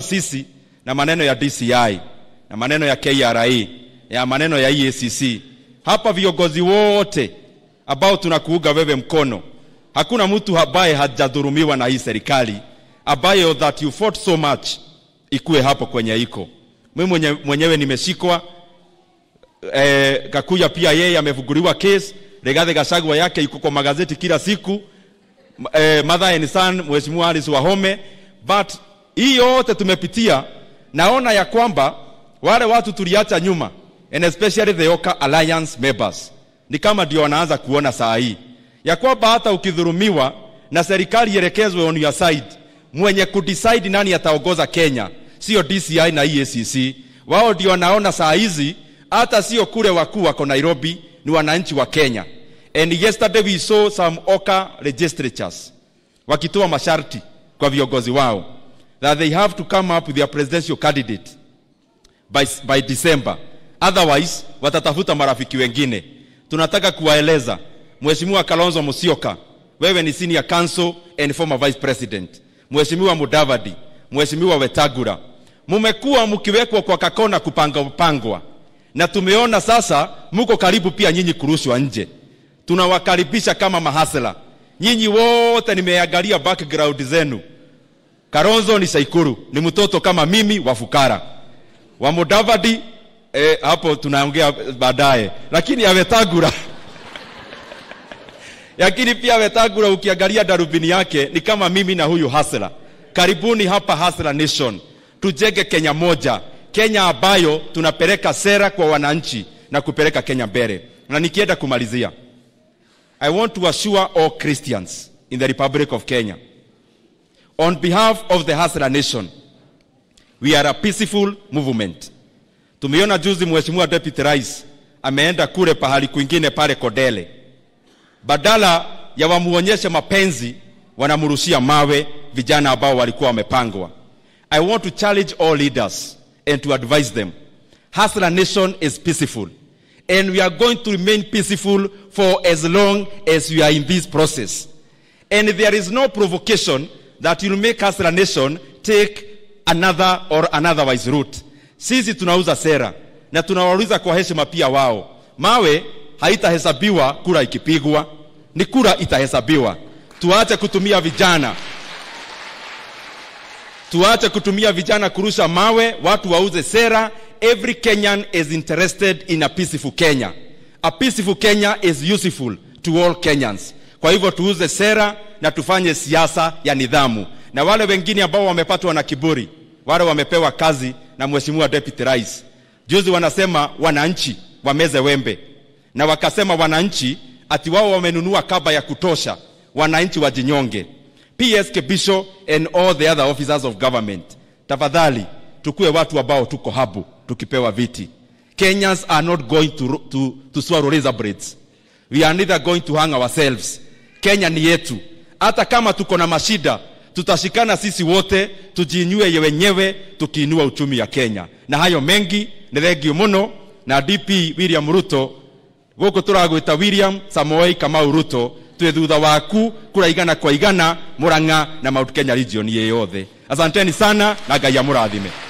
sisi na maneno ya DCI na maneno ya KRA ya maneno ya EACC. Hapa viongozi wote ambao tunakuuga wewe mkono, hakuna mtu ambaye hajadhurumiwa na hii serikali ambayo that you fought so much ikuwe hapo kwenye iko. Mimi mwenye, mwenyewe nimeshikwa eh, Kakuya pia yeye amevuguliwa case. Rigathi Gachagua yake iko kwa magazeti kila siku eh, mother and son, Mheshimiwa Alice Wahome, but hii yote tumepitia, naona ya kwamba wale watu tuliacha nyuma and especially the Oka Alliance members ni kama ndio wanaanza kuona saa hii ya kwamba hata ukidhurumiwa na serikali ielekezwe on your side, mwenye kudecide nani ataongoza Kenya sio DCI na EACC. Wao ndio wanaona saa hizi hata sio kule wakuu wako Nairobi, ni wananchi wa Kenya. And yesterday we saw some Oka legislatures wakitoa masharti kwa viongozi wao that they have to come up with their presidential candidate by, by December, otherwise watatafuta marafiki wengine. Tunataka kuwaeleza Mheshimiwa Kalonzo Musyoka, wewe ni senior counsel and former vice president. Mheshimiwa Mudavadi, Mheshimiwa Wetangula, mumekuwa mkiwekwa kwa kakona kupanga pangwa, na tumeona sasa muko karibu pia nyinyi kurushwa nje. Tunawakaribisha kama mahasela nyinyi wote, nimeangalia background zenu. Kalonzo ni Saikuru, ni mtoto kama mimi wa fukara wa Mudavadi eh, hapo tunaongea baadaye, lakini ya Wetangula lakini pia Wetangula ukiangalia darubini yake ni kama mimi na huyu hasela. Karibuni hapa Hasla Nation, tujenge Kenya moja, Kenya ambayo tunapeleka sera kwa wananchi na kupeleka Kenya mbele. Na nikienda kumalizia, I want to assure all Christians in the Republic of Kenya, on behalf of the Hasla Nation, we are a peaceful movement. Tumeona juzi Mheshimiwa Deputy Rais ameenda kule pahali kwingine pale Kodele, badala ya wamuonyeshe mapenzi wanamrushia mawe vijana ambao walikuwa wamepangwa. I want to challenge all leaders and to advise them. Hasla Nation is peaceful and we are going to remain peaceful for as long as we are in this process. And there is no provocation that will make Hasla Nation take another or anotherwise route. Sisi tunauza sera na tunawauliza kwa heshima pia wao. Mawe haitahesabiwa kura ikipigwa, ni kura itahesabiwa. Tuache kutumia vijana, tuache kutumia vijana kurusha mawe, watu wauze sera. Every Kenyan is interested in a peaceful Kenya. A peaceful Kenya is useful to all Kenyans. Kwa hivyo tuuze sera na tufanye siasa ya nidhamu, na wale wengine ambao wamepatwa na kiburi, wale wamepewa kazi na Mheshimiwa Deputy Rais, juzi wanasema wananchi wameze wembe, na wakasema wananchi ati wao wamenunua kaba ya kutosha, wananchi wajinyonge. PS Kebisho and all the other officers of government, tafadhali tukue watu ambao tuko habu tukipewa viti. Kenyans are not going to, to, to swallow razor blades. We are neither going to hang ourselves. Kenya ni yetu, hata kama tuko na mashida tutashikana sisi wote tujiinue wenyewe tukiinua uchumi ya Kenya. Na hayo mengi nĩ thengio mũno na DP William Ruto gũkũ tũragwĩta William Samoei Kamau Ruto twĩ thutha waku kũraigana kwa igana Murang'a na Mount Kenya region ĩyothe. Asanteni sana na Ngai amũrathime.